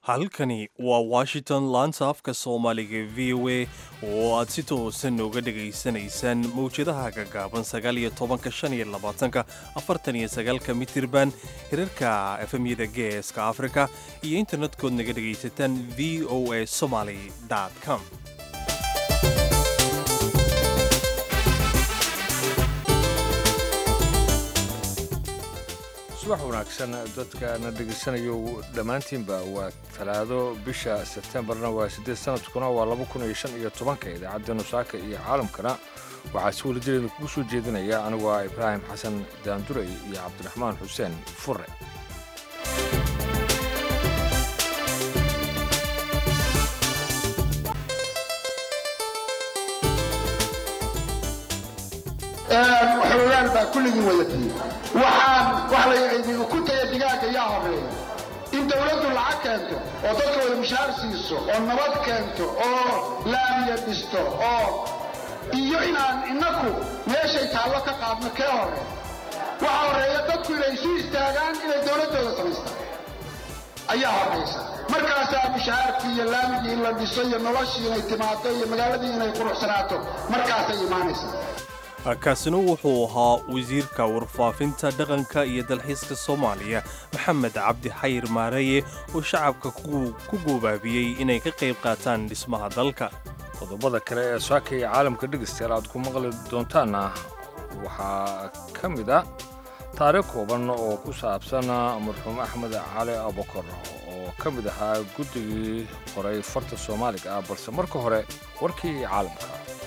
halkani waa washington laanta afka soomaaliga v o a oo aad si toosan uga dhegaysanaysaan mawjadaha gagaaban sagaaliyo tobanka shan iyo labaatanka afartan iyo sagaalka mitirban hirarka efemyada geeska afrika iyo internetkood naga dhegaysataan v o a somaly com subax wanaagsan dadkana dhegaysanayo dhammaantiinba waa talaado bisha sebtembarna waa siddeed sanadkuna waa laba kun iyo shan iyo tobanka idaacadda nusaaka iyo caalamkana waxaa si welijireeda kugu soo jeedinaya anigu ah ibraahim xasan daanduray iyo cabdiraxmaan xuseen fure xoogaal baa kulligii wadatii waxaan wax la ku taya digaaga yaa horeeya in dawladdu lacag keento oo dadka wada mushaar siiso oo nabad keento oo laamiya dhisto oo iyo inaan innaku meeshay taallo ka qaadno kee horeeya waxa horreeya dadku inay isu istaagaan inay dawladdooda samaystaan ayaa horraysa markaasaa mushahaarkii iyo laamigii in la dhiso iyo noloshii inay timaado iyo magaaladii inay quruxsanaato markaasay imaanaysaa kaasina wuxuu ahaa wasiirka warfaafinta dhaqanka iyo dalxiiska soomaaliya maxamed cabdi xayir maareye oo shacabka ku goobaabiyey inay ka qayb qaataan dhismaha dalka qodobada kale ee saaka iyo caalamka dhegaystayaal aad ku maqli doontaanna waxaa ka mid a taariikh kooban oo ku saabsan marxuum axmed cali abukar oo ka mid ahaa guddigii qoray farta soomaaliga ah balse marka hore warkii caalamka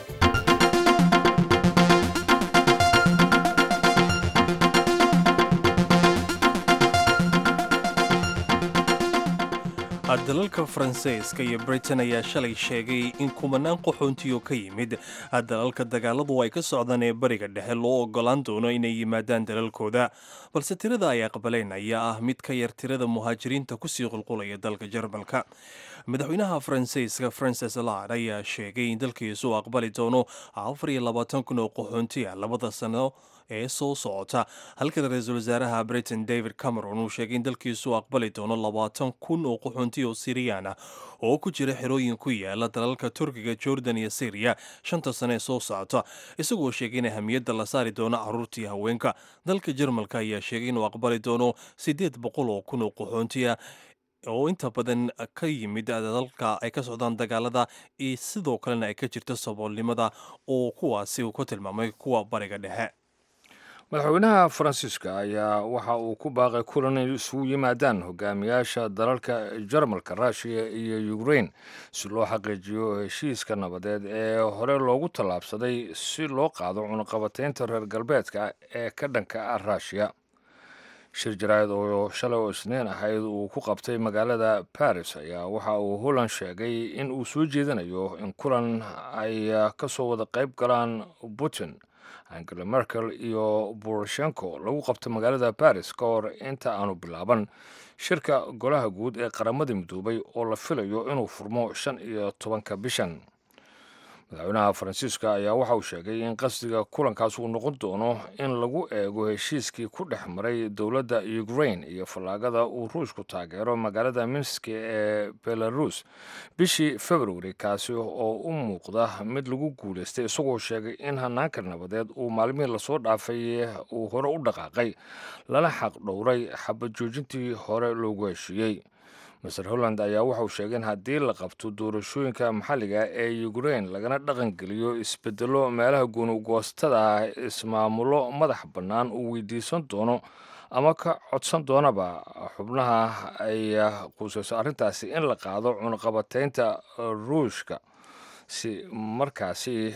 dalalka faransiiska iyo britain ayaa shalay sheegay in kumanaan qaxoontiyo ka yimid dalalka dagaaladu ay ka socdaan ee bariga dhexe loo ogolaan doono inay yimaadaan dalalkooda balse tirada ay aqbaleen ayaa ah mid ka yar tirada muhaajiriinta kusii qulqulaya dalka jarmalka madaxweynaha faransiiska francis lard ayaa sheegay in dalkiisu aqbali doono afar iyo labaatan kun oo qaxoonti ah labada sano ee soo socota halka ra-iisul wasaaraha britain david cameron uu sheegay in dalkiisu aqbali doono labaatan kun oo qaxoonti oo siriyaan ah oo ku jira xerooyin ku yaala dalalka turkiga jordan iyo syriya shanta sane ee soo socota isagoo sheegay in ahamiyadda la saari doono caruurtii haweenka dalka jarmalka ayaa sheegay inuu aqbali doono siddeed boqol oo kun oo qaxoonti ah oo inta badan ka yimid dalka ay ka socdaan dagaalada iyo sidoo kalena ay ka jirto saboolnimada oo kuwaasi uu ku tilmaamay kuwa bariga dhexe madaxweynaha faransiiska ayaa waxa uu ku baaqay kulan ay isugu yimaadaan hogaamiyaasha dalalka jarmalka ruushiya iyo ukrein si loo xaqiijiyo heshiiska nabadeed ee hore loogu tallaabsaday si loo qaado cunaqabataynta reer galbeedka ee ka dhanka ah ruushiya shir jaraa'id oo shalay oo isniin ahayd uu ku qabtay magaalada baris ayaa waxa uu holland sheegay in uu soo jeedinayo in kulan ay ka soo wada qayb galaan putin angela merkel iyo boroshenko lagu qabto magaalada baris ka hor inta aanu bilaaban shirka golaha guud ee qaramada midoobay oo la filayo inuu furmo shan iyo tobanka bishan madaxweynaha faransiiska ayaa waxa uu sheegay in qasdiga kulankaas uu noqon doono in lagu eego heshiiskii ku dhex maray dowladda ukrain iyo fallaagada uu ruushku taageero magaalada minski ee belarus bishii februari kaasi oo u muuqda mid lagu guulaystay isagoo sheegay in hanaanka nabadeed uu maalmihii lasoo dhaafay uu hore u dhaqaaqay lana xaq dhowray xabad joojintii hore loogu heshiiyey master holland ayaa waxauu sheegay in haddii la qabto doorashooyinka maxalliga ee ukrein lagana dhaqangeliyo isbedelo meelaha gunugoostada ah ismaamulo madax bannaan uu weydiisan doono ama ka codsan doonaba xubnaha ay quusayso arrintaasi in la qaado cunaqabataynta ruushka si markaasi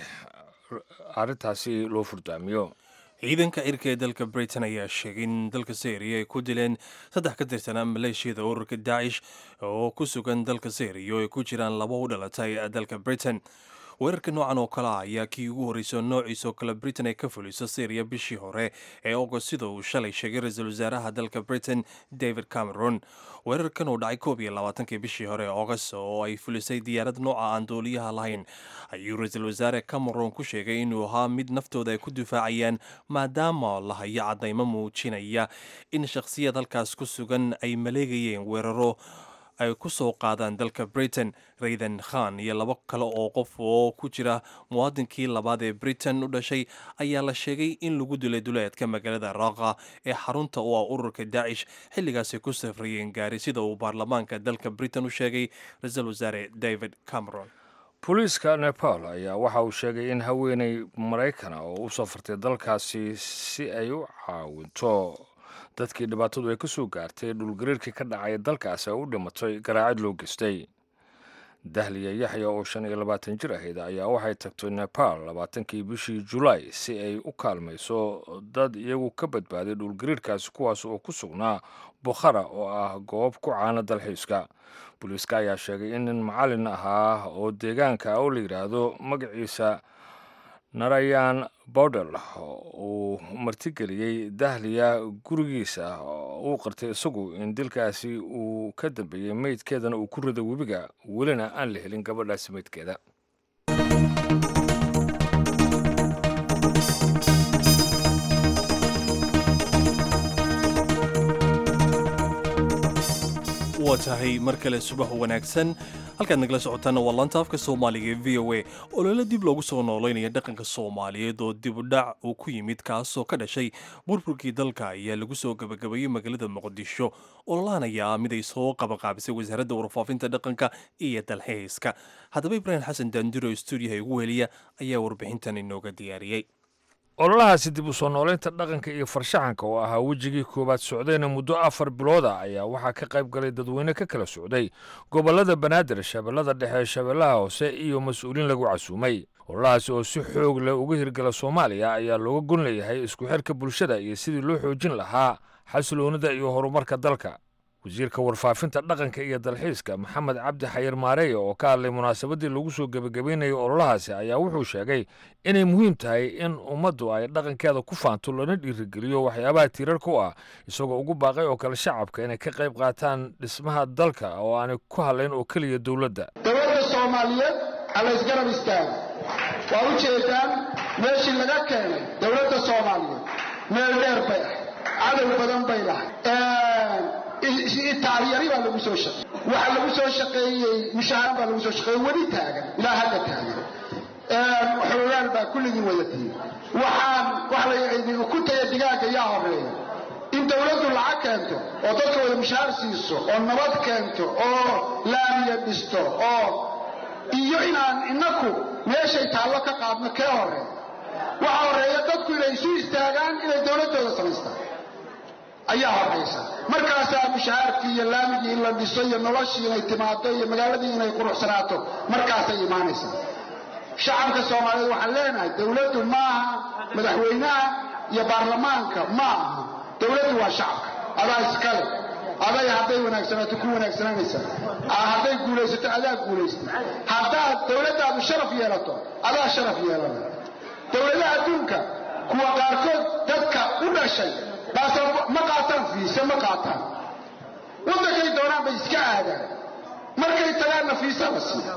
arrintaasi loo furdaamiyo ciidanka cirka ee dalka britain ayaa sheegay in dalka syriya ay ku dileen saddex ka tirsanaa maleeshiyada ururka daacish oo ku sugan dalka syriya oo ay ku jiraan laba u dhalatay dalka britain weerarka noocan oo kale ah ayaa kii ugu horreysay noociisoo kale britain ay ka fuliso syriya bishii hore ee agost sida uu shalay sheegay ra-iisul wasaaraha dalka britain david cameron weerarkan uu dhacay koob iyo labaatankii bishii hore ee agost oo ay fulisay diyaarad nooca aan dooliyaha lahayn ayuu ra-iisul wasaare cameron ku sheegay inuu ahaa mid naftooda ay ku difaacayaan maadaama la hayo caddaymo muujinaya in shakhsiyad halkaas ku sugan ay maleegayeen weeraro ay ku soo qaadaan dalka britain raydan khan iyo labo kale oo qof oo ku jira muwaadinkii labaad ee britain u dhashay ayaa la sheegay in lagu dilay duleedka magaalada raaqa ee xarunta u ah ururka daacish xilligaasay ku safrayeen gaari sida uu baarlamaanka dalka britain u sheegay ra-iisul wasaare david cameron booliiska nepal ayaa waxa uu sheegay in haweeney maraykana oo u safartay dalkaasi si ay u caawinto dadkii dhibaatadu ay ka soo gaartay dhulgariirkii ka dhacay dalkaasi ay u dhimatay garaacid loo geystay dahliya yaxya oo shan iyo labaatan jir ahayd ayaa waxay tagtay nepal labaatankii bishii julaay si ay u kaalmayso dad iyagu ka badbaaday dhulgariirkaasi kuwaas oo ku sugnaa bukhara oo ah goob ku caana dalxiiska booliiska ayaa sheegay in nin macalin ahaa oo deegaanka oo la yidhaahdo magaciisa narayan bowdel uu martigeliyey dahliya gurigiisa uu qartay isagu in dilkaasi uu ka dambeeyey meydkeedana uu ku riday webiga welina aan la helin gabadhaasi meydkeeda waa tahay mar kale subax wanaagsan halkaad nagala socotaana waa laanta afka soomaaliga ee v o a olole dib loogu soo noolaynaya dhaqanka soomaaliyeed oo dibudhac uu ku yimid kaasoo ka dhashay burburkii dalka ayaa lagu soo gabagabeeyey magaalada muqdisho ololahan ayaa mid ay soo qabaqaabisay wasaaradda warfaafinta dhaqanka iyo dalxiiska haddaba ibraahim xasan daandiro stuudiyaha igu heliya ayaa warbixintan inooga diyaariyey ololahaasi dib u soo noolaynta dhaqanka iyo farshaxanka oo ahaa wejigii koowaad socdayna muddo afar bilooda ayaa waxaa ka qayb galay dadweyne ka kala socday gobollada banaadir shabeellada dhexe shabeellaha hoose iyo mas-uuliin lagu casuumay ololahaasi oo si xoog leh uga hirgala soomaaliya ayaa looga gon leeyahay isku xirka bulshada iyo sidii loo xoojin lahaa xasiloonida iyo horumarka dalka wasiirka warfaafinta dhaqanka iyo dalxiiska maxamed cabdi xayir maareeye oo ka hadlay munaasabaddii lagu soo gebagabeynayay ololahaasi ayaa wuxuu sheegay inay muhiim tahay in ummaddu ay dhaqankeeda ku faanto lana dhiirigeliyo waxyaabaha tiirarka u ah isagoo ugu baaqay oo kale shacabka inay ka qayb qaataan dhismaha dalka oo aanay ku hadlayn oo keliya dowladda dowladda soomaaliyeed ha laysgarab istaago waa u jeedaan meeshii laga keenay dowladda soomaaliyeed meel dheer bay ah cadow badan bay lahay itaalyari baa lagu soo shaqeeyey waxa lagu soo shaqeeyey mushaaran baa lagu soo shaqeeyey weli taagan ilaa hadda taagan xoogaal baa kulligii wadatiin waxaan wax la ku taya digaaga yaa horeeya in dowladdu lacag keento oo dadka wada mushaar siiso oo nabad keento oo laamiya dhisto oo iyo inaan inaku meeshay taallo ka qaadno kee horeeya waxa horeeya dadku inay isu istaagaan inay dowladdooda samaystaan ayaa horaysa markaasaa mushahaarkii iyo laamigii in la dhiso iyo noloshii inay timaado iyo magaaladii inay quruxsanaato markaasay imaanaysaa shacabka soomaaliyeed waxaan leenahay dowladdu maaha madaxweynaha iyo baarlamaanka ma aha dowladdu waa shacabka adaa iskale aday hadday wanaagsanaato ku wanaagsananaysa hadday guulaysato adaa guulaystay haddaad dowladdaadu sharaf yeelato adaa sharaf yeelana dowladaha adduunka kuwa qaarkood dadka u dhashay ma qaataan fiise ma qaataan waddankay doonaan bay iska aadaan markay tagaanna fiisa la siiya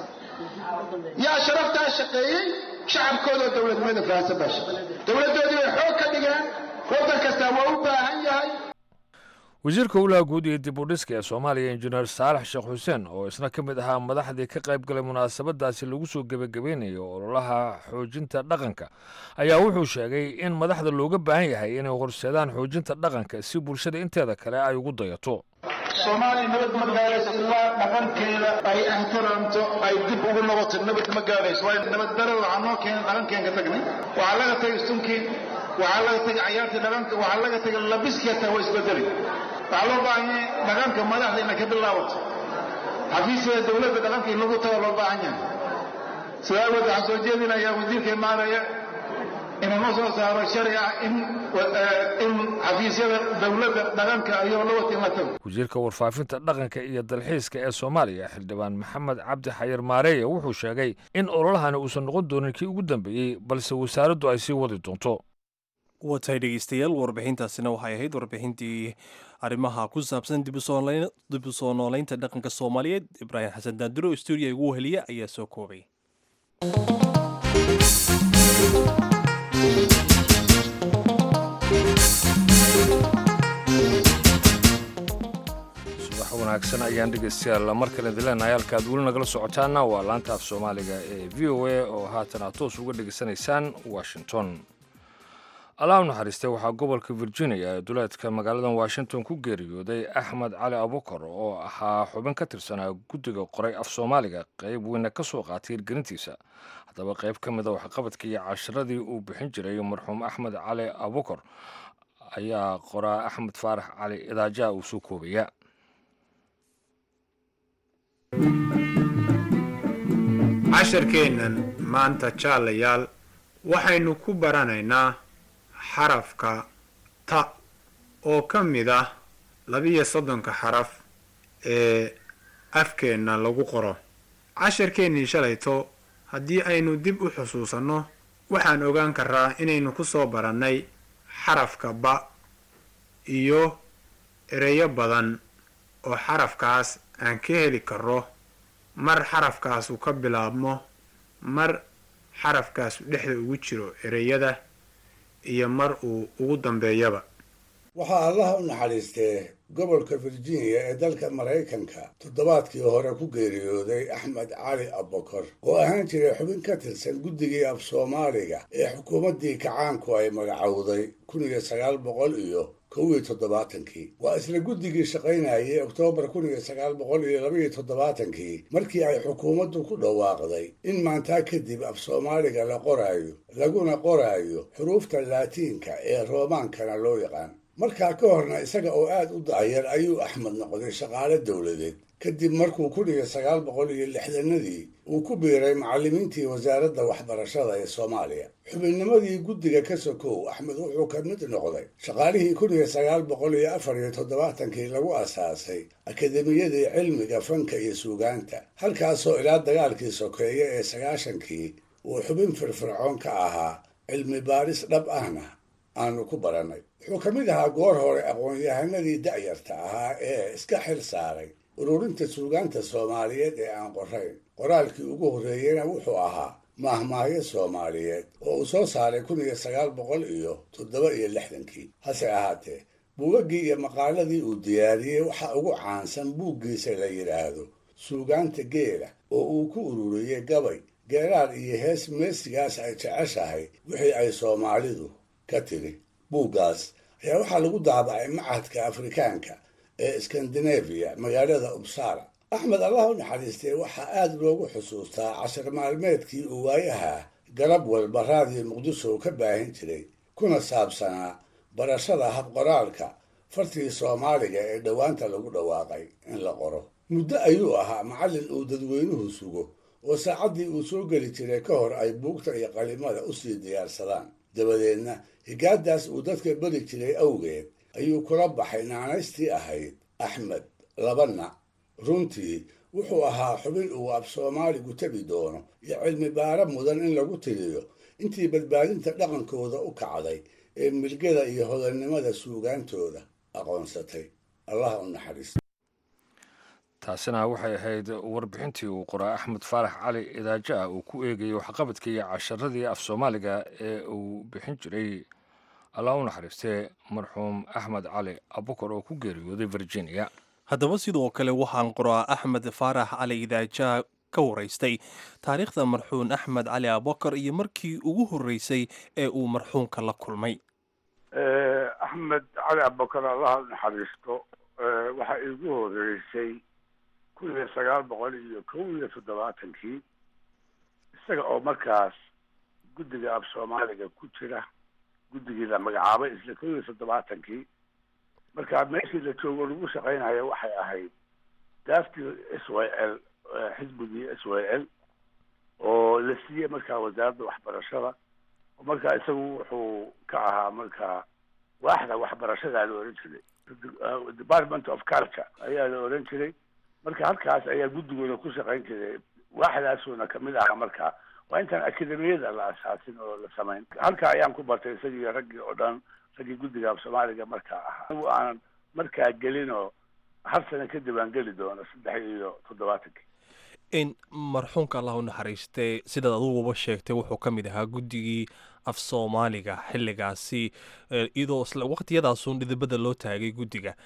yaa sharaftaa shaqeeyey shacabkoodao dowladnimada fahansan baa shaqeeyey dowladdoodii bay xoog ka dhigeen waddan kastaa waa u baahan yahay wasiirka ulaha guud iyo dib u dhiska ee soomaaliya injineer saalax sheekh xuseen oo isna ka mid ahaa madaxdii ka qayb galay munaasabadaasi lagu soo gebagabeynayo ololaha xoojinta dhaqanka ayaa wuxuu sheegay in madaxda looga baahan yahay inay horseedaan xoojinta dhaqanka si bulshada inteeda kale ay ugu dayato soomaaliya nabad ma gaadhayso ilaa dhaqankeeda ay ixtiraamto ay dib ugu noqoto nabad ma gaadhayso waayo nabaddarada waxaa noo keenay dhaqankeen ka tagnay waxaa laga tagay sunkii waxaa laga tagay cayaartii dhaqanka waxaa laga tagay labiskii hataa waa isbedeli waxaa loo baahan yahay dhaqanka madaxda inay ka bilaabato xafiisyada dowladda dhaqanka in lagu tago loo baahan yahay sidaa awgeed waxaan soo jeedinayaa wasiirka imaanaya inuu noo soo saaro sharci ah in in xafiisyada dowladda dhaqanka ayuu la wata in la tago wasiirka warfaafinta dhaqanka iyo dalxiiska ee soomaaliya xildhibaan maxamed cabdi xayir maareeye wuxuu sheegay in ololahani uusan noqon doonin kii ugu dambeeyey balse wasaaraddu ay sii wadi doonto waa tahay dhegeystayaal warbixintaasina waxay ahayd warbixintii arrimaha ku saabsan dib u soo noolaynta dhaqanka soomaaliyeed ibraahim xasan daanduro stuudiya igu heliya ayaa soo koobay subax wanaagsan ayaan dhegaystayaal mar kale dileenahay halka aad weli nagala socotaana waa laanta af soomaaliga ee v o a oo haatan aad toos uga dhegaysanaysaan washington allah u naxariistay waxaa gobolka virginia ee duleedka magaaladan washington ku geeriyooday axmed cali abukar oo ahaa xubin ka tirsanaa guddiga qoray af soomaaliga qayb weyna ka soo qaatay hirgelintiisa haddaba qayb ka mida waxqabadka iyo casharadii uu bixin jiray marxuum axmed cali abukar ayaa qoraa axmed faarax cali idaajaha uu soo koobaya casharkeennan maanta jaalayaal waxaynu ku baranaynaa xarafka ta oo ka mid ah labiyo soddonka xaraf ee afkeenna lagu qoro casharkeennii shalayto haddii aynu dib u xusuusanno waxaan ogaan karaa inaynu ku soo barannay xarafka ba iyo ereyo badan oo xarafkaas aan ka heli karo mar xarafkaasu ka bilaabmo mar xarafkaasu dhexda ugu jiro ereyada iyo mar uu ugu dambeeyaba waxaa allaha u naxariistee gobolka virginia ee dalka maraykanka toddobaadkii hore ku geeriyooday axmed cali abokor oo ahaan jiray xubin ka tirsan guddigii af soomaaliga ee xukuumaddii kacaanku ay magacowday kun iyo sagaal boqol iyo kow iyo toddobaatankii waa isla guddigii shaqaynayay oktoobar kun iyo sagaal boqol iyo labaiyo toddobaatankii markii ay xukuumaddu ku dhawaaqday in maantaa kadib af soomaaliga la qoraayo laguna qoraayo xuruufta laatiinka ee roomaankana loo yaqaan markaa ka horna isaga oo aad u da'yar ayuu axmed noqday shaqaale dowladeed kadib markuu kun iyo sagaal boqol iyo lixdanadii uu ku biiray macallimiintii wasaaradda waxbarashada ee soomaaliya xubinnimadii guddiga ka sokow axmed wuxuu ka mid noqday shaqaalihii kun iyo sagaal boqol iyo afar iyo toddobaatankii lagu asaasay akademiyadii cilmiga fanka iyo suugaanta halkaasoo ilaa dagaalkii sokeeye ee sagaashankii uu xubin firfircoon ka ahaa cilmi baaris dhab ahna aanu ku barannay wuxuu ka mid ahaa goor hore aqoon-yahanadii da'yarta ahaa ee iska xil saaray ururinta suugaanta soomaaliyeed ee aan qorayn qoraalkii ugu horreeyena wuxuu ahaa maahmaahyo soomaaliyeed oo uu soo saaray kun iyo sagaal boqol iyo toddoba iyo lixdankii hase ahaatee buugaggii iyo maqaaladii uu diyaariyey waxaa ugu caansan buuggiisa la yidhaahdo suugaanta geela oo uu ku ururiyey gabay geeraar iyo hees meesigaas ay jeceshahay wixii ay soomaalidu ka tiri buuggaas ayaa waxaa lagu daabacay macadka afrikaanka ee skandinafiya magaalada ubsara axmed allah u naxariistee waxaa aada loogu xusuustaa cashar maalmeedkii uu waayaha garab walba raadiyo muqdisho ka baahin jiray kuna saabsanaa barashada habqoraalka fartii soomaaliga ee dhowaanta lagu dhawaaqay in la qoro muddo ayuu ahaa macallin uu dadweynuhu sugo oo saacaddii uu soo geli jiray ka hor ay buugta iyo qalimada usii diyaarsadaan dabadeedna higaadaas uu dadka beri jiray awgeed ayuu kula baxay naanaystii ahayd axmed labana runtii wuxuu ahaa xubin uu af soomaaligu tebi doono iyo cilmi baaro mudan in lagu tiriyo intii badbaadinta dhaqankooda u kacday ee milgada iyo hodannimada suugaantooda aqoonsatay allah u naxariisto taasina waxay ahayd warbixintii uu qoraa axmed faarax cali idaajo ah uu ku eegayay waxqabadka iyo casharadii af soomaaliga ee uu bixin jiray allah u naxariistee marxuum axmed cali abukar oo ku geeriyooday virginia haddaba sidoo kale waxaan qoraa axmed faarax cali idaaja ka waraystay taariikhda marxuun axmed cali abukar iyo markii ugu horreysay ee uu marxuunka la kulmay axmed cali abukar allaha u naxariisto waxaa iigu horeysay kun iyo sagaal boqol iyo kow iyo toddobaatankii isaga oo markaas guddiga af soomaaliga ku jira guddigii la magacaabay isla kow iyo toddobaatankii marka meeshii la joogo lagu shaqaynayo waxay ahayd daaftii s y l xisbigii s y l oo la siiyey markaa wasaaradda waxbarashada oo markaa isagu wuxuu ka ahaa markaa waaxda waxbarashadaa la ohan jiray department of culture ayaa la ohan jiray marka halkaas ayaa guddigooda ku shaqayn jiray waaxdaasuuna kamid ahaa markaa waa intaan akademiyada la asaasin oo la samayn halka ayaan ku bartay isagii raggii oo dhan raggii guddiga af soomaaliga markaa ahaa anigu aanan markaa gelin oo hal sano kadib aan geli doono saddex iyo toddobaatankii in marxuumka allah u naxariistay sidaad aduguba sheegtay wuxuu ka mid ahaa guddigii af soomaaliga xilligaasi iyadoo isla waqtiyadaasun dhidibada loo taagay guddiga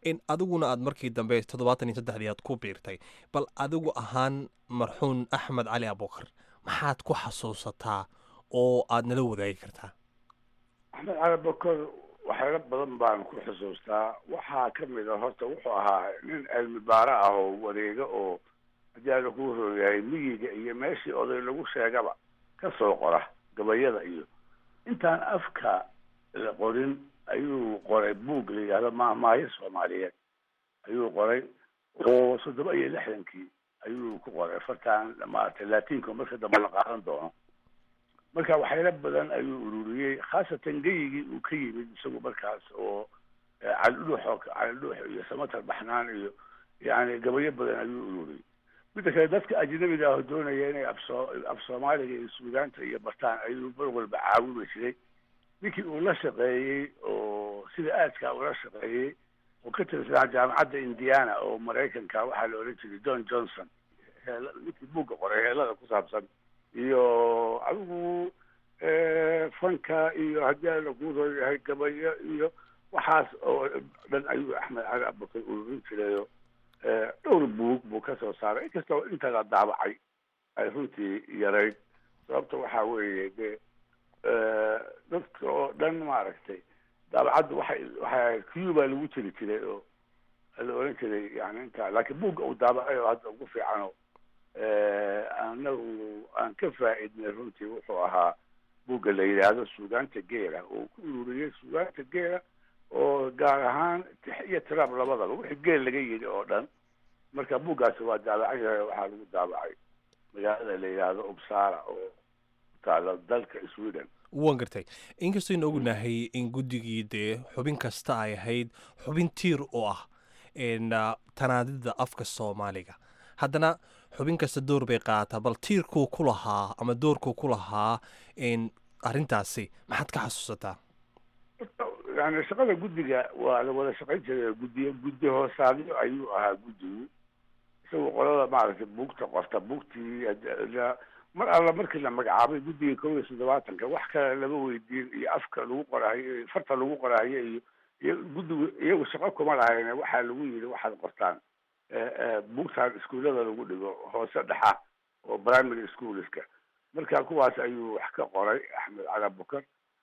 in adiguna aad markii dambe toddobaatan iyo saddexdii aad ku biirtay bal adigu ahaan marxuun axmed cali abukar maxaad ku xasuusataa oo aad nala wadaagi kartaa axmed cali bakor waxyaalo badan baan ku xusuustaa waxaa ka mid a horta wuxuu ahaa nin cilmi baaro ah oo wareega oo haddii aada ku horyahay miyiga iyo meeshii oday lagu sheegaba ka soo qora gabayada iyo intaan afka la qorin ayuu qoray buug la yidhahdo maahmaayo soomaaliyeed ayuu qoray oo soddoba iyo lixdankii ayuu ku qoray fartaan maaragtay laatiinka marka dambe la qaadan doono marka waxyaalo badan ayuu ururiyey khaasatan geyigii uu ka yimid isagu markaas oo calidhuux oo calidhuux iyo samatar baxnaan iyo yani gabayo badan ayuu ururiyey midda kale dadka ajnabiga ah oo doonaya inay afsoo af soomaaliga iyo suugaanta iyo bartaan ayuu mar walba caawimi jiray ninkii uu la shaqeeyey oo sida aadkaa ula shaqeeyey oo ka tirsanaa jaamacadda indiana oo maraykanka waxaa la odhan jiray john johnson heel ninkii buugga qoray heelada ku saabsan iyo adigu fanka iyo haddii ala ku yahay gabayo iyo waxaas oo dhan ayuu axmed cali abubakar ururin jirayo dhowr buug buu ka soo saaray inkastoo inta la daabacay ay runtii yarayd sababta waxaa weeye dee dadka oo dhan maaragtay daabacaddu waxay waxay ahayd cuba lagu tiri jiray oo la oran jiray yani inta laakiin buugga uu daabacay oo hadda ugu fiicano anagu aan ka faa-idnay runtii wuxuu ahaa buugga la yidhaahdo suugaanta geela oo ku ururiyey suugaanta geela oo gaar ahaan tix iyo tiraab labadaba wixii geel laga yidhi oo dhan marka buuggaasi waa daabacan yahay waxaa lagu daabacay magaalada la yidhaahdo ubsara oo taalo dalka sweden waan gartay inkastaynu ognahay in guddigii dee xubin kasta ay ahayd xubin tiir oo ah tanaadida afka soomaaliga haddana xubin kasta door bay qaadataa bal tiirkuu ku lahaa ama doorkuu ku lahaa arrintaasi maxaad ka xasuusataa yani shaqada guddiga waa la wada shaqayn jiray guddiyo guddi hoosaadyo ayuu ahaa guddigu isagoo qolada maaragtay buugta qorta buugtii mar alla markii la magacaabay guddiga kow iyo soddobaatanka wax kale lama weydiin iyo afka lagu qorahayo iyo farta lagu qorahayo iyo iyo guddigu iyagu shaqo kuma lahayne waxaa lagu yidhi waxaad qortaan buugtaan iskuullada lagu dhigo hoose dhexa oo primary schoolska marka kuwaas ayuu wax ka qoray axmed cali bukar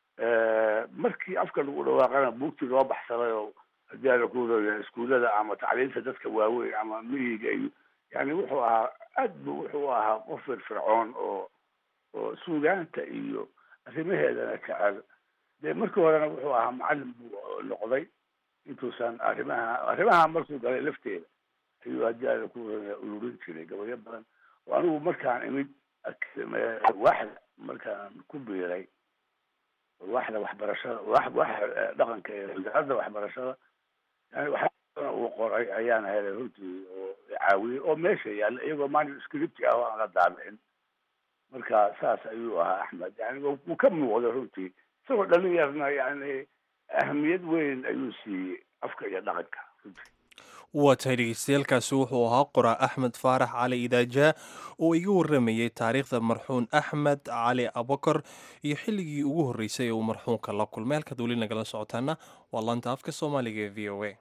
markii afka lagu dhawaaqana buugtii loo baxsaday oo haddii ala kuuraya iskuullada ama tacliinta dadka waaweyn ama miyiga iyo yani wuxuu ahaa aad bu wuxuu ahaa qof firfircoon oo oo suugaanta iyo arrimaheedana jecel dee markii horena wuxuu ahaa macalin buu noqday intuusan arrimaha arrimaha markuu galay lafteeda ayuu haddii ala kuuraya ururin jiray gabayo badan oo anigu markaan imid waaxda markaan ku biiray waaxda waxbarashada waaxda dhaqanka ee wasaaradda waxbarashada yani waxaa uu qoray ayaan helay runtii oo caawiyey oo meesha yaalla iyagoo manuscript ah oo aan la daabicin marka saas ayuu ahaa axmed yani wuu ka muuqday runtii isagoo dhalin yarna yani ahamiyad weyn ayuu siiyey afka iyo dhaqanka runtii waa tahay dhegeystayaaalkaasi wuxuu ahaa qoraa axmed faarax cali idaajaa oo iga waramayey taariikhda marxuun axmed cali abakar iyo xilligii ugu horreysay ee uu marxuunka la kulmay halkaad weli nagala socotaana waa laanta afka soomaaliga ee v o a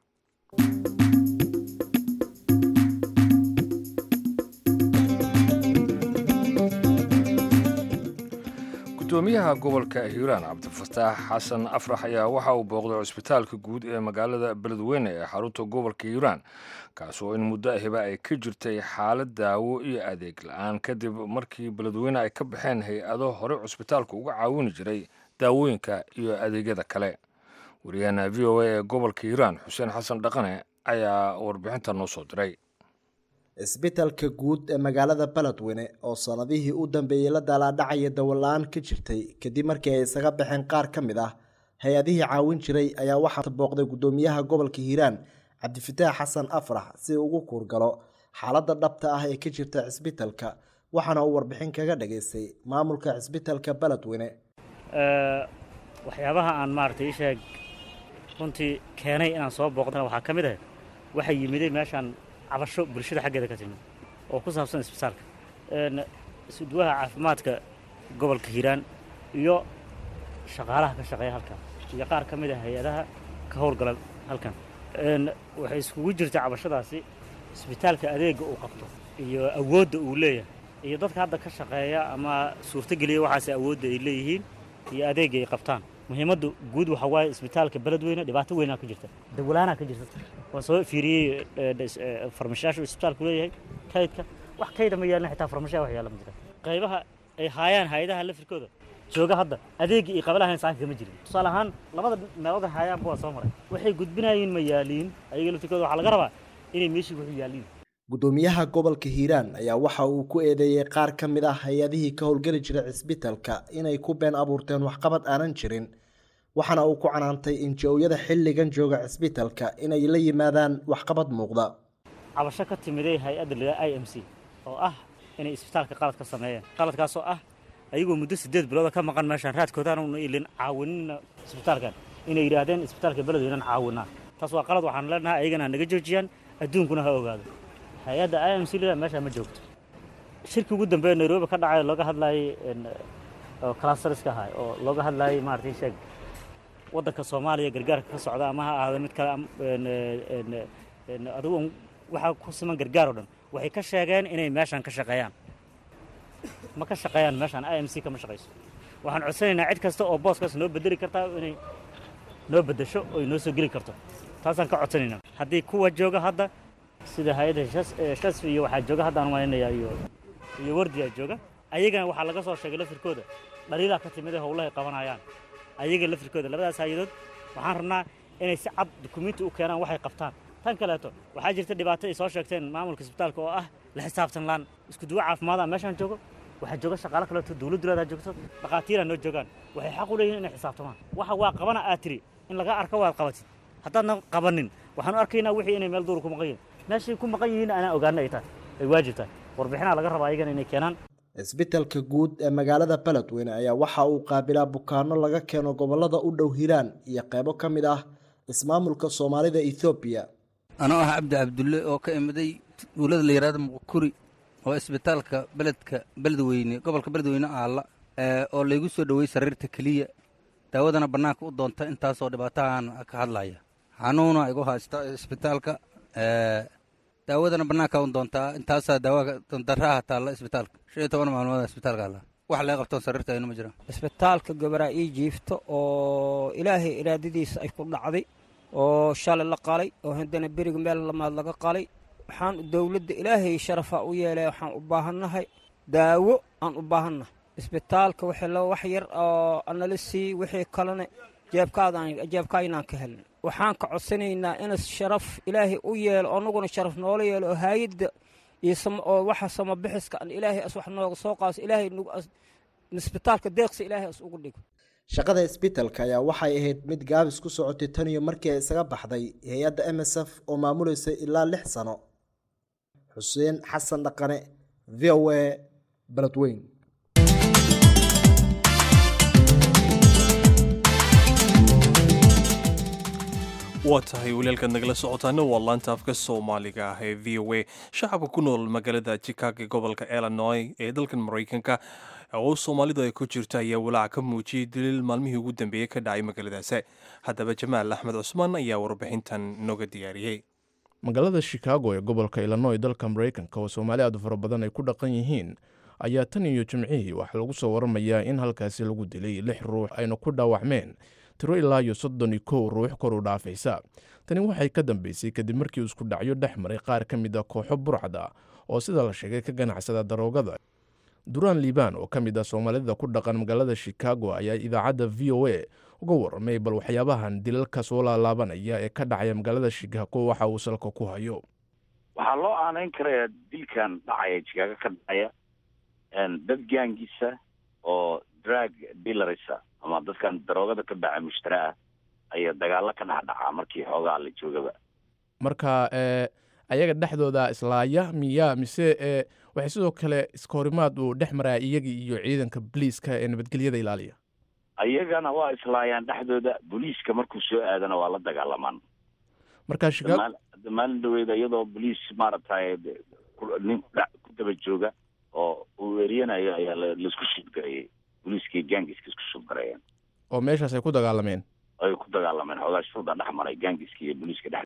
gudoomiyaha gobolka hiiraan cabdifataax xasan afrax ayaa waxa uu booqday cusbitaalka guud ee magaalada beledweyne ee xarunta gobolka hiiraan kaas oo in muddo ahiba ay ka jirtay xaalad daawo iyo adeeg la-aan kadib markii beledweyne ay ka baxeen hay-ado hore cusbitaalka uga caawini jiray daawooyinka iyo adeegyada kale wariyahana v o a ee gobolka hiiraan xuseen xasan dhaqane ayaa warbixinta noo soo diray isbitalka guud ee magaalada beledweyne oo sanadihii u dambeeyey la daalaadhacaya dawola-aan ka jirtay kadib markii ay isaga baxeen qaar ka mid ah hay-adihii caawin jiray ayaa waxaa booqday gudoomiyaha gobolka hiiraan cabdifataax xasan afrax si ugu kuurgalo xaaladda dhabta ah ee ka jirta cisbitalka waxaana uu warbixin kaga dhageystay maamulka cisbitalka beledweyne waxyaabaha aan maaragtay ii sheeg runtii keenay inaan soo booqdana waxaa ka mid ah waxay yimiday meeshaan cabasho bulshada xaggeeda ka timid oo ku saabsan isbitaalka isudwaha caafimaadka gobolka hiiraan iyo shaqaalaha ka shaqeeya halkan iyo qaar ka mid a hay-adaha ka howlgala halkan waxay iskugu jirta cabashadaasi isbitaalka adeegga uu qabto iyo awoodda uu leeyahay iyo dadka hadda ka shaqeeya ama suurtogeliya waxaas awoodda ay leeyihiin iyo adeegga ay qabtaan muhiimadda guud waxaa waaye isbitaalka beledweyne dhibaato weynaa ka jirta dawlaanaa ka jirta waan soo fiiriyey farmashayaashu isbitaalku leeyahay kaydka wax kayda ma yaalin xitaa farmashaha wax yaala ma jira qaybaha ay haayaan hay-adaha lafirkooda jooga hadda adeeggii ay qabalahayn saanka kama jirin tusaale ahaan labada meelood hayaanba waa soo maray waxay gudbinayiin ma yaaliin ayaga lafirkooda waxaa laga rabaa inay meeshii wuxuu yaaliin gudoomiyaha gobolka hiiraan ayaa waxa uu ku eedeeyey qaar ka mid ah hay-adihii ka howlgeli jiray cisbitalka inay ku been abuurteen waxqabad aanan jirin waxaana uu ku canaantay inji-owyada xilligan jooga cisbitalka inay la yimaadaan waxqabad muuqda cabasho ka timiday hay-adda la i m c oo ah inay isbitaalka qalad ka sameeyeen qaladkaasoo ah ayagoo muddo siddeed bilooda ka maqan meeshaan raadkoodaana ilin caawinina isbitaalkan inay yidhaahdeen isbitaalka beledweynan caawinaa taas waa qalad waxaan leenahay ayagana ha naga joojiyaan adduunkuna ha ogaado hay-adda i m c lida meeshaa ma joogto shirkii ugu dambeeya nairobi ka dhacay looga hadlayay oo clasteriska ahay oo looga hadlayay maaragtay sheeg waddanka soomaaliya gargaarka ka socda ama ha ahaado mid kale adigu waxaa ku siman gargaar oo dhan waxay ka sheegeen inay meeshaan ka shaqeeyaan ma ka shaqeeyaan meeshaan i m c kama shaqayso waxaan codsanaynaa cid kasta oo booskaas noo bedeli kartaa inay noo beddesho oy noo soo geli karto taasaan ka codsanaynaa haddii kuwa jooga hadda sida hay-adda shasfi iyo waxaa jooga haddaan malaynayaa iyo iyo wardiyaa jooga ayagana waxaa laga soo sheegay lafirkooda dhaliilaa ka timid ee howlahay qabanayaan ayaga lafirkooda labadaas hay-adood waxaan rabnaa inay si cad dukumiinti u keenaan waxay qabtaan tan kaleeto waxaa jirta dhibaato ay soo sheegteen maamulka isbitaalka oo ah la xisaabtan laan isku duwo caafimaada meeshaan joogo waxaa jooga shaqaalo kaleeto dowladdu leedaa joogto dhakhaatiiraa noo joogaan waxay xaq u leeyihin inay xisaabtamaan waxa waa qabana aad tiri in laga arko waad qabatid haddaadna qabanin waxaan u arkaynaa wixii inay meel duur ku maqan yihin meeshay ku maqan yihiin anaa ogaana ay tahay ay waajib tahay warbixinaa laga rabaa ayagana inay keenaan cisbitalka guud ee magaalada beledweyne ayaa waxa uu qaabilaa bukaano laga keeno gobolada u dhow hiiraan iyo qeybo ka mid ah ismaamulka soomaalida ethoobiya anoo ah cabdi cabdulle oo ka imiday tuulada la yidhahdo muqkuri oo isbitaalka beledka beledweyne gobolka beledweyne aalla oo laygu soo dhowey sariirta keliya daawadana bannaanka u doonta intaasoo dhibaatahan ka hadlaya xanuuna igu haysta isbitaalka daawadana bannaanka u doontaa intaasaa daawa daraaha taalla isbitaalka shan iyo toban maalmood isbitaalka alla wax laga qabtoon sariirta aynu ma jiraan isbitaalka gabaraa ii jiifto oo ilaahay iraadadiisa ay ku dhacday oo shalay la qalay oo haddana beriga meel lamaad laga qalay waxaan dowladda ilaahay sharafaa u yeelay waxaan u baahannahay daawo aan u baahannahay isbitaalka wixii loo wax yar oo anala sii wixii kalena jeebkaadaan jeebkaaynaan ka helin waxaan ka codsanaynaa in sharaf ilaahay u yeelo annaguna sharaf noola yeelo oo haayadda iyo oo waxa samabixiska an ilaahay as wax nooga soo qaaso ilaahay isbitaalka deeqsi ilaahay as ugu dhigo shaqada isbitalka ayaa waxay ahayd mid gaabis ku socotay tan iyo markii ay isaga baxday hay-adda m s f oo maamuleysay ilaa lix sano xuseen xasan dhaqane v o a beledweyn waa tahay walaalkaad nagala socotaana waa laanta afka soomaaliga ah ee v o a shacabka ku nool magaalada chicago gobolka illinois ee dalkan maraykanka oo soomaalidu ay ku jirto ayaa walaac ka muujiyey daliil maalmihii ugu dambeeyey ka dhacay magaaladaasi haddaba jamaal axmed cusmaan ayaa warbixintan nooga diyaariyey magaalada chicago ee gobolka illinois dalka maraykanka oo soomaali aad fara badan ay ku dhaqan yihiin ayaa tan iyo jimcihii waxaa lagu soo waramayaa in halkaasi lagu dilay lix ruux ayna ku dhaawacmeen tiro ilaa iyo soddon iyo kow ruux kor u dhaafaysa tani waxay ka dambeysay kadib markii uu isku dhacyo dhex maray qaar ka mid a kooxo burcda oo sida la sheegay ka ganacsada daroogada duraan liibaan oo ka mid ah soomaalida ku dhaqan magaalada chicago ayaa idaacadda v o a uga warramay bal waxyaabahan dilalka soo laalaabanaya ee ka dhacaya magaalada chicago waxa uu salka ku hayo waxaa loo aanayn karayaa dilkan dhacaya chicago ka dhacaya dad gaangiisa oo drag dealersa ama dadkan daroogada ka baca mushtara ah ayaa dagaalo ka dhex dhacaa markii xoogaa la joogaba marka ayaga dhexdooda islaaya miya mise waxay sidoo kale iskahorimaad uu dhex maraa iyagii iyo ciidanka boliiska ee nabadgelyada ilaaliya ayagana waa islaayaan dhexdooda booliiska markuu soo aadana waa la dagaalamaan marka maalin dhaweeda iyadoo boliis maaragtay nin ku daba jooga oo uu eriyanayo ayaa laisku shudgareeyey booliiskii gaangiska isku shudgareeyeen oo meeshaas ay ku dagaalameen ay ku dagaalameen xoogaa shuda dhex maray gaangiska iyo booliiska dhex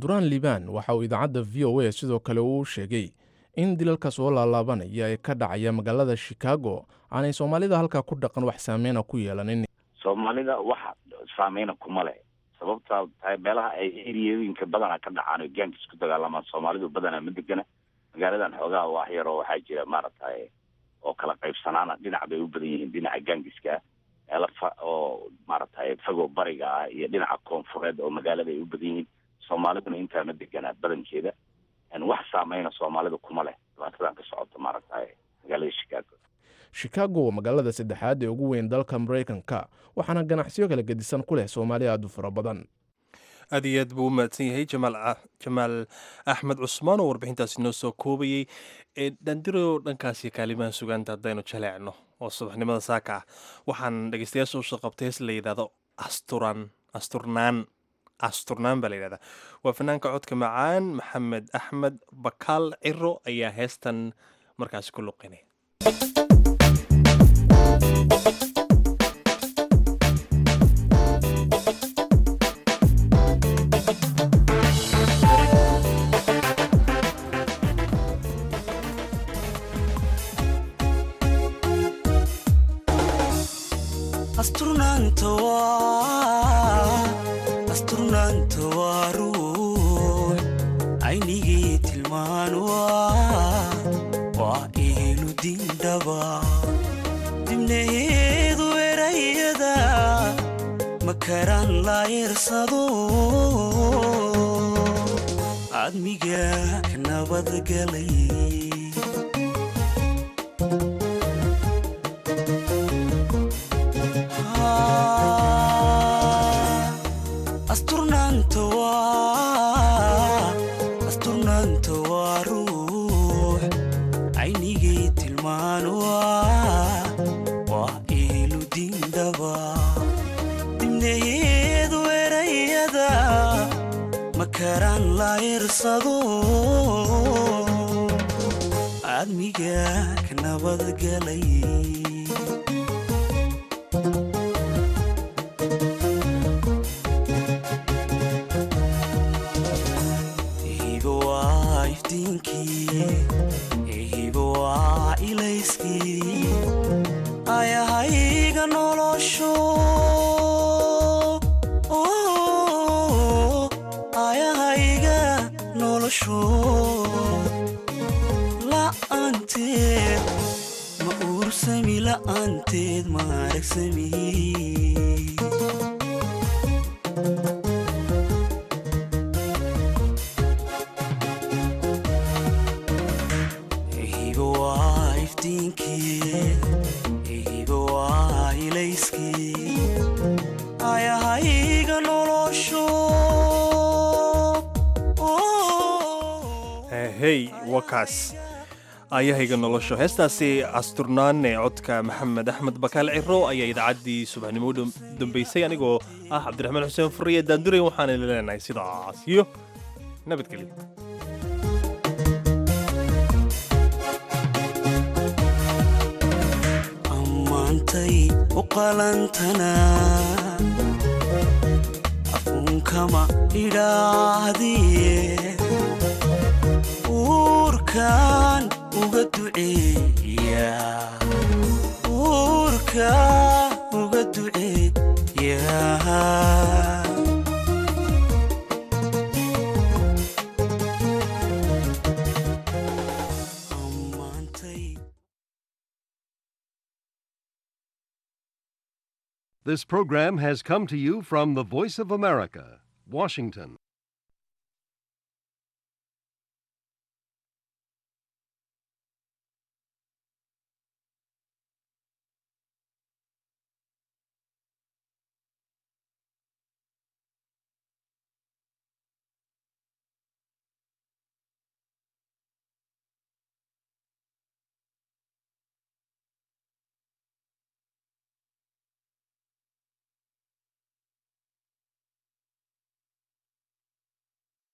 duraan liban waxa uu idaacadda v o a sidoo kale uu sheegay in dilalka soo laalaabanaya ee ka dhacaya magaalada chicago aanay soomaalida halkaa ku dhaqan wax saameyna ku yeelanin soomaalida wax saameyna kuma leh sababtaa tahay meelaha ay eriyooyinka badana ka dhacaan oo gaanka isku dagaalamaan soomaalidu badanaa ma degana magaaladan xoogaha wax yaroo waxaa jira maaragtay oo kala qaybsanaana dhinac bay u badan yihiin dhinaca gaangiska meelo fa oo maaragtay fago bariga ah iyo dhinaca koonfureed oo magaalada ay u badan yihiin soomaaliduna intaa ma deganaa badankeeda wax saameyna soomaalidu kuma leh dhibaatadan ka socota maaragtay magaalada chicago chicago waa magaalada saddexaad ee ugu weyn dalka maraykanka waxaana ganacsiyo kala gedisan ku leh soomaali aad u fara badan aad iyo aad buu u mahadsan yahay jamaal axmed cusmaan oo warbixintaasi noo soo koobayey dhandiro dhankaasi kaalimaha sugaanta haddaynu jaleecno oo subaxnimada saaka ah waxaan dhegeystayaasha usoo qabtay hees la yidhahdo asturan asturnaan asturnaan baa la yidhahdaa waa fanaanka codka macaan maxamed axmed bakaal ciro ayaa heestan markaasi ku luqinay asturnaanta waa ruux aynigii tilmaan waa eelu dindhaba dibnaheedu erayada makaraan laayersado cadmiga ka nabadgalay asturnaanta waa ruux aynigii tilmaan waa eelu dindhaba dibnaheedu erayada makaraan laayersado cadmiga ka nabadgalay hibo waa ilayskii ayahayga nolosho ayahayga nolosho la'aanteed ma uursami la'aanteed ma aragsami hey wakaas ayahayga nolosho heestaasi asturnaan ee codka maxamed axmed bakaal ciro ayaa idaacaddii subaxnimo u dambeysay anigoo ah cabdiraxmaan xuseen furiye daanduray waxaana leenahay sidaas iyo nabadgelyo ammaantay u qalantana afuunkama idhaahdiye uurkaan uga duceeya uurkaan uga duceeya This program has come to you from the Voice of America, Washington.